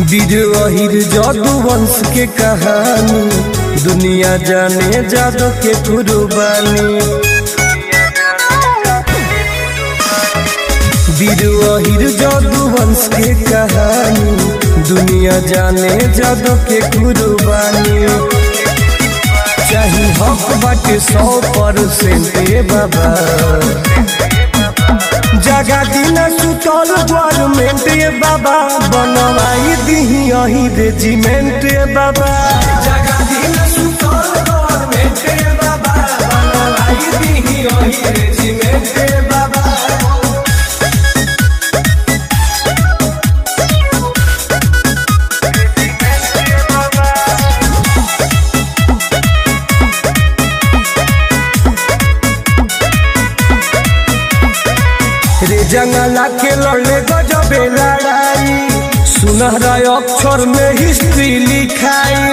वीर अहिर जादू वंश के कहानी दुनिया जाने जादू के कुर्बानी वीर अहिर जादू वंश के कहानी दुनिया जाने जादू के कुर्बानी चाही हक बाटे सौ परसेंट बाबा जगा दिन सुतल गवर्नमेंट ये बाबा बनवाई दीही अही रेजिमेंट ये बाबा जगा दिन सुतल गवर्नमेंट ये बाबा बनवाई दीही अही रेजिमेंट ये बाबा रे जंगला के लड़ले गजबे लड़ाई सुनहरा अक्षर में हिस्ट्री लिखाइल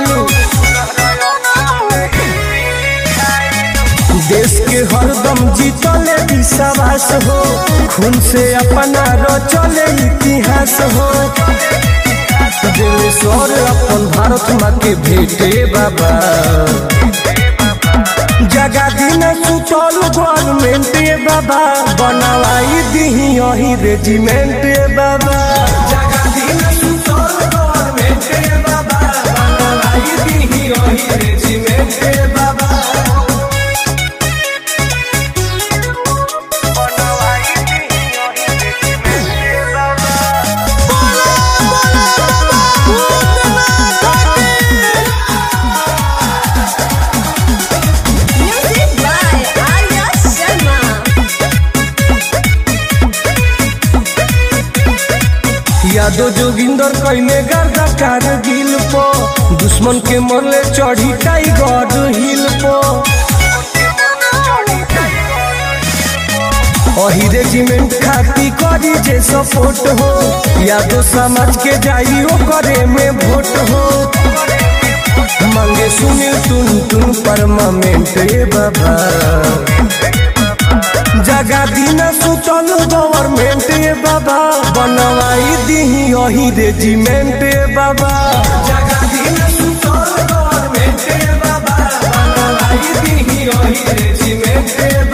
देश के हरदम जीतले विश्वास हो खून से अपना रचले इतिहास हो दिलेश्वर अपन भारत माँ के भेटे बाबा जगा दिन सुतल गवर्नमेंट ये बाबा बनवाई दीही अही रेजिमेंट ये बाबा जगा दिन सुतल गवर्नमेंट ये बाबा बनवाई दीही अही रेजिमेंट ये बाबा Music by Arya Sharma. Yadav Joginder कैले गर्दा कारगिल पो दुश्मन के मरले चढ़ी टाइगर हिल पो अही रेजिमेंट खाती करी जे सपोर्ट हो यादव समाज के जाई ओ करे में वोट हो मांगे सुनील टुन टुन परमामेंट ए बाबा जगा दिन सुतल गवर्नमेंट ए बाबा बनवाई दीही अही रेजिमेंट ए बाबा जगा दिन सुतल गवर्नमेंट ए बाबा बनवाई दीही अही रेजिमेंट ए